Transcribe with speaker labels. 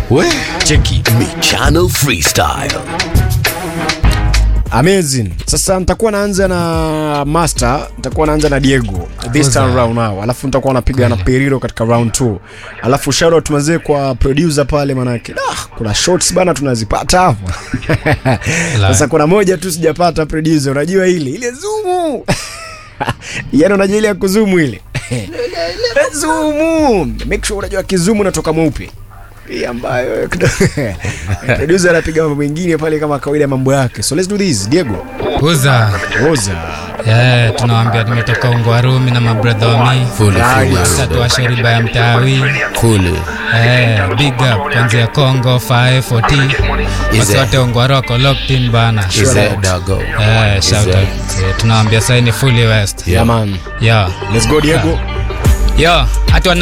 Speaker 1: We.
Speaker 2: cheki
Speaker 3: Michano Freestyle.
Speaker 2: amazing sasa nitakuwa naanza na master nitakuwa naanza na diego this time round now alafu nitakuwa napiga na periro katika round 2 alafu shout tumazee kwa producer pale manake ah, kuna shots bana tunazipata hapa sasa kuna moja tu sijapata producer unajua ile ile zumu yani unajua ile ya kuzumu ile zumu make sure unajua kizumu natoka mweupe hii ambayo producer anapiga mambo mengine pale kama kawaida mambo yake so let's do this diego
Speaker 4: Uza.
Speaker 2: Oza.
Speaker 4: Yeah, tunawambia tumetoka Ungwarumi na mabradha wa mi
Speaker 1: Fully, fully,
Speaker 4: sasa tuwashoriba ya mtawi
Speaker 1: fully.
Speaker 4: Eh, big up kwanzia Congo 540
Speaker 1: Is
Speaker 4: wasi
Speaker 1: it?
Speaker 4: wote Ungwaroko locked in bana
Speaker 1: Is that dago?
Speaker 4: Eh, shout
Speaker 1: Is
Speaker 4: out Eh, tunawambia saini fully west
Speaker 2: Yeah, man.
Speaker 4: yeah
Speaker 2: Let's go Diego.
Speaker 4: yo hatu